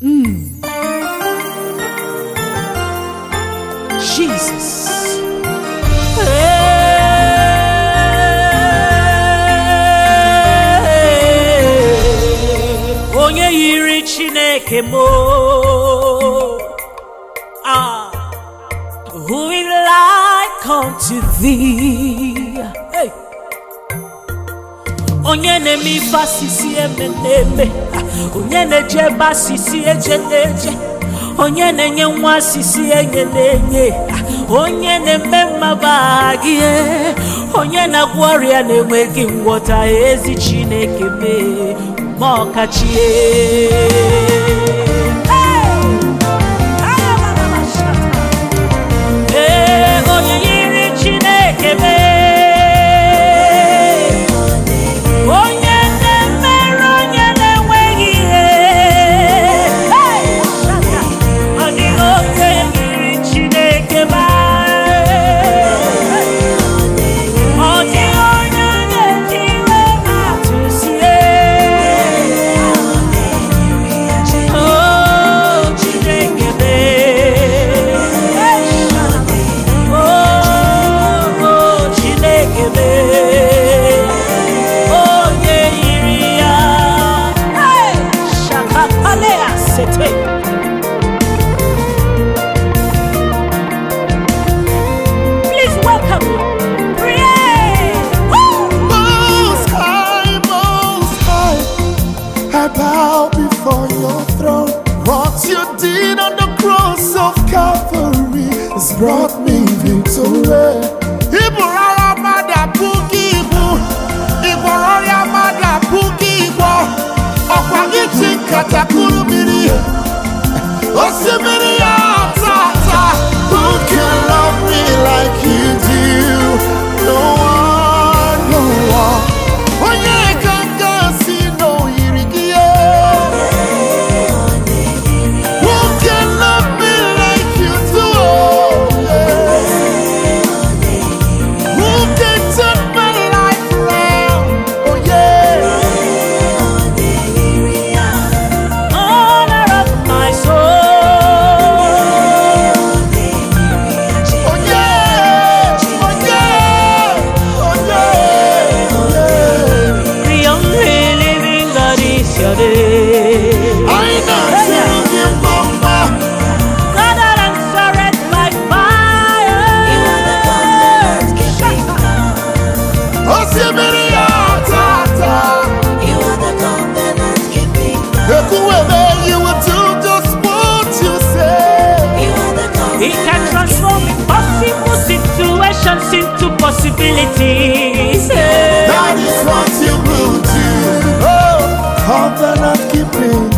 Jesus. Onye yiri Chineke m o. Ah, who is like unto thee? Hey. Onye na-eme ife asịsị eme na-eme onye na-eje ebe asịsị eje na-eje onye na-enye nwa asịsị enye na-enye onye na-eme mmaba gị onye na-agwọ ọrịa na-enweghị ngwọta ezi Chineke mee ma ọkachie Ee, onye yiri Chineke mee onye na-emere onye na-enweghị ihe ọ dịghị oke yiri Chineke mee ọ dịghị onye na-eji iwe atụsie o Chineke mee o Chineke mee onye yiri ya Hey! Shakapalea sete Please welcome Praise! Woo! Most high, most high, I bow before your throne. What you did on the cross of Calvary has brought me victory. Iburu agha mmadụ apụghị ibu, ịgwọrọ ọrịa mmadụ apụghị ịgwọ. Ọkwa gị ji nkata kụrụ mmiri, osimiri ya tata. Who can love me like you do? No one, no one. Onye ka m ga-asị na o yiri gị ya? Who can love me like you do? Who can turn my life around? Oh yeah. honor of my soul. Oh yeah. Oh yeah. Oh yeah. Oh yeah. The only living God is your name. I know singing mama. God that answered by fire. Osimiri ya tata. Ekuwebe, you will do just what you say. He can transform impossible situations into possibilities. That is what you will do. Oh, covenant keeping